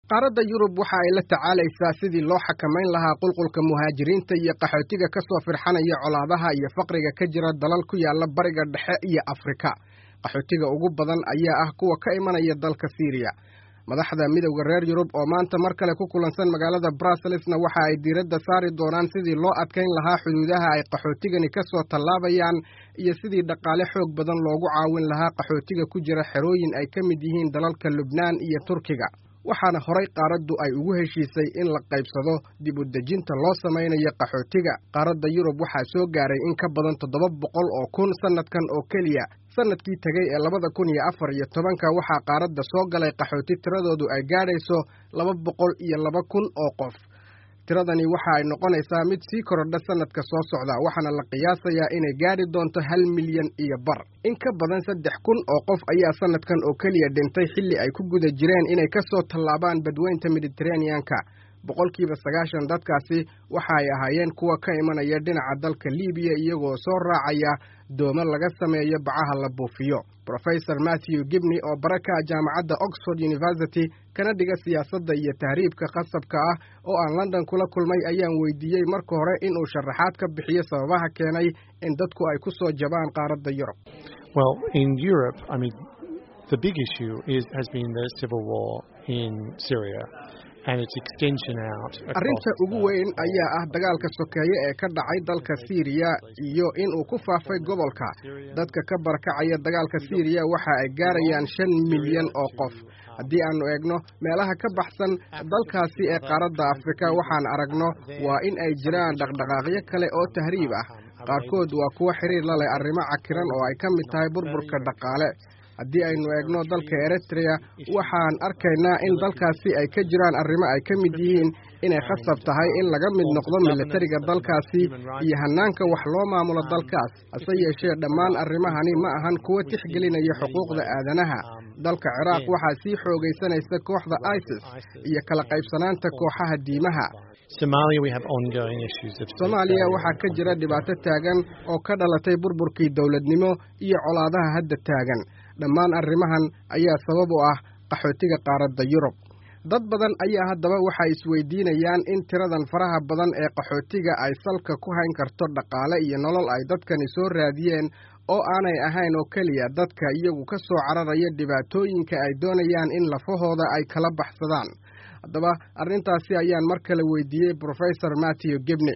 qaaradda yurub waxa ay la tacaalaysaa sidii loo xakamayn lahaa qulqulka muhaajiriinta iyo qaxootiga ka soo firxanaya colaadaha iyo faqriga ka jira dalal ku yaala bariga dhexe iyo afrika qaxootiga ugu badan ayaa ah kuwa ka imanaya dalka siiriya madaxda midowda reer yurub oo maanta mar kale ku kulansan magaalada brusselsna waxa ay diiradda saari doonaan sidii loo adkayn lahaa xuduudaha ay qaxootigani ka soo tallaabayaan iyo sidii dhaqaale xoog badan loogu caawin lahaa qaxootiga ku jira xerooyin ay ka mid yihiin dalalka lubnaan iyo turkiga waxaana horay qaaraddu ay ugu heshiisay in la qaybsado dib u dejinta loo samaynayo qaxootiga qaaradda yurub waxaa soo gaaray in ka badan toddoba boqol oo kun sannadkan oo keliya sannadkii tegey ee labada kun iyo afar iyo tobanka waxaa qaaradda soo galay qaxooti tiradoodu ay gaadhayso laba boqol iyo laba kun oo qof tiradani waxa ay noqonaysaa mid sii korodha sannadka soo socda waxaana la qiyaasayaa inay gaadhi doonto hal milyan iyo bar in ka badan saddex kun oo qof ayaa sannadkan oo keliya dhintay xilli ay ku guda jireen inay ka soo tallaabaan badweynta mediteraneanka boqolkiiba sagaashan dadkaasi waxa ay ahaayeen kuwa ka imanaya dhinaca dalka libiya iyagoo soo raacaya doomo laga sameeyo bacaha la buufiyo rofesor matthew gibney oo baraka jaamacadda oxford university kana dhiga siyaasadda iyo tahriibka khasabka ah oo aan london kula kulmay ayaan weydiiyey marka hore inuu sharaxaad ka bixiyo sababaha keenay in dadku ay ku soo jabaan qaaradda yurub arrinta ugu weyn ayaa ah dagaalka sokeeye ee ka dhacay dalka siiriya iyo inuu ku faafay gobolka dadka ka barakacaya dagaalka siiriya waxa ay gaarayaan shan milyan oo qof haddii aannu eegno meelaha ka baxsan dalkaasi ee qaaradda afrika waxaan aragno waa in ay jiraan dhaqdhaqaaqyo kale oo tahriib ah qaarkood waa kuwo xiriir la leh arrimo cakiran oo ay ka mid tahay burburka dhaqaale haddii aynu eegno dalka eritrea waxaan arkaynaa in dalkaasi ay ka jiraan arrimo ay ka mid yihiin inay khasab tahay in laga mid noqdo milatariga dalkaasi iyo hannaanka wax loo maamulo dalkaas hase yeeshee dhammaan arrimahani ma ahan kuwo tixgelinaya xuquuqda aadanaha dalka ciraaq waxaa sii xoogaysanaysa kooxda isis iyo kala qaybsanaanta kooxaha diimaha soomaaliya waxaa ka jira dhibaato taagan oo ka dhalatay burburkii dowladnimo iyo colaadaha hadda taagan dhammaan arrimahan ayaa sabab u ah qaxootiga qaaradda yurub dad badan ayaa haddaba waxay isweydiinayaan in tiradan faraha badan ee qaxootiga ay salka ku hayn karto dhaqaale iyo nolol ay dadkani soo raadiyeen oo aanay ahayn oo keliya dadka iyagu ka soo cararaya dhibaatooyinka ay doonayaan in lafahooda ay kala baxsadaan haddaba arrintaasi ayaan mar kale weydiiyey professor matthew gibney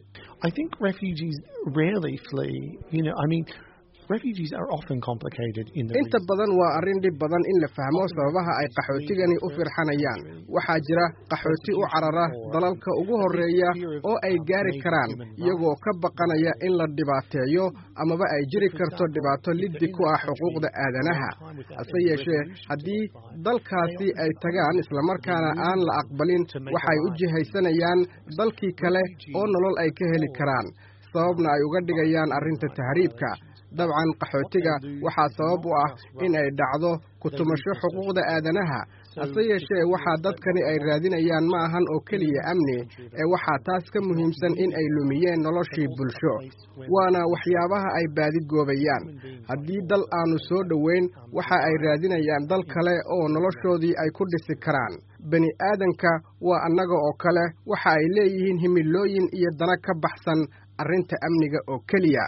inta badan waa arrin dhib badan in la fahmo sababaha ay qaxootigani u firxanayaan waxaa jira qaxooti u carara dalalka ugu horreeya oo ay gaari karaan iyagoo ka baqanaya in la dhibaateeyo amaba ay jiri karto dhibaato liddi ku ah xuquuqda aadanaha hase yeeshee haddii dalkaasi ay tagaan islamarkaana aan la aqbalin waxay u jihaysanayaan dalkii kale oo nolol ay ka heli karaan sababna ay uga dhigayaan arrinta tahriibka dabcan qaxootiga waxaa sabab u ah in ay dhacdo ku-tumasho xuquuqda aadanaha hase yeeshee waxaa dadkani ay raadinayaan ma ahan oo keliya amni ee waxaa taas ka muhiimsan in ay lumiyeen noloshii bulsho waana waxyaabaha ay baadigoobayaan haddii dal aanu soo dhoweyn waxa ay raadinayaan dal kale oo noloshoodii ay ku dhisi karaan bani aadanka waa annaga oo kale waxa ay leeyihiin himilooyin iyo dana ka baxsan arrinta amniga oo keliya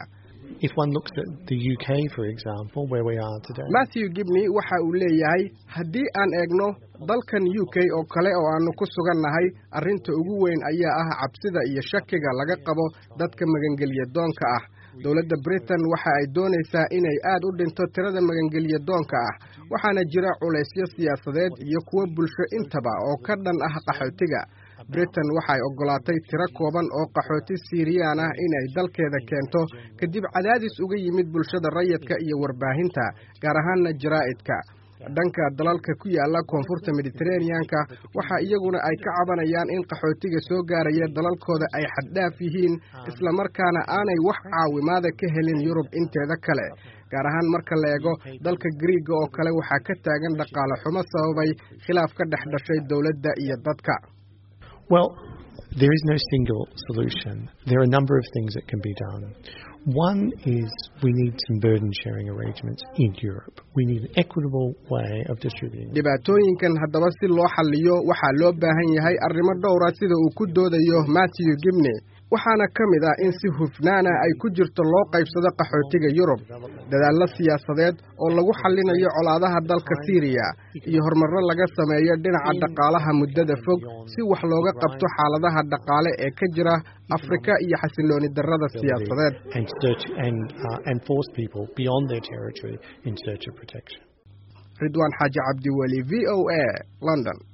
matthew gibney waxa uu leeyahay haddii aan eegno dalkan u k oo kale oo aannu ku sugannahay arrinta ugu weyn ayaa ah cabsida iyo shakiga laga qabo dadka magangelya doonka ah dowladda britain waxa ay doonaysaa inay aad u dhinto tirada magangelya doonka ah waxaana jira culaysyo siyaasadeed iyo kuwo bulsho intaba oo ka dhan ah qaxootiga britain waxay oggolaatay tiro kooban oo qaxooti siiriyaan ah inay dalkeeda keento kadib cadaadis uga yimid bulshada rayidka iyo warbaahinta gaar ahaanna jaraa'idka dhanka dalalka ku yaala koonfurta mediteraneanka waxa iyaguna ay ka cabanayaan in qaxootiga soo gaaraya dalalkooda ay xaddhaaf yihiin islamarkaana aanay wax caawimaada ka helin yurub inteeda kale gaar ahaan marka la eego dalka griiga oo kale waxaa ka taagan dhaqaale xumo sababay khilaaf ka dhex dhashay dowladda iyo dadka There is no single solution. There are a number of things that can be done. One is we need some burden sharing arrangements in Europe. We need an equitable way of distributing. dhibaatooyinkan haddaba si loo xalliyo waxaa loo baahan yahay arrimo dhowra sida uu ku doodayo matthew gibney waxaana ka mid ah in si hufnaana ay ku jirto loo qaybsado qaxootiga yurub dadaallo siyaasadeed oo lagu xallinayo colaadaha dalka siiriya iyo horumarro laga sameeyo dhinaca dhaqaalaha muddada fog si wax looga qabto xaaladaha dhaqaale ee ka jira afrika iyo xasilooni darrada siyaasadeed and search and uh, and force people beyond their territory in search of protection. ridwaan xaaji cabdiweli v o a london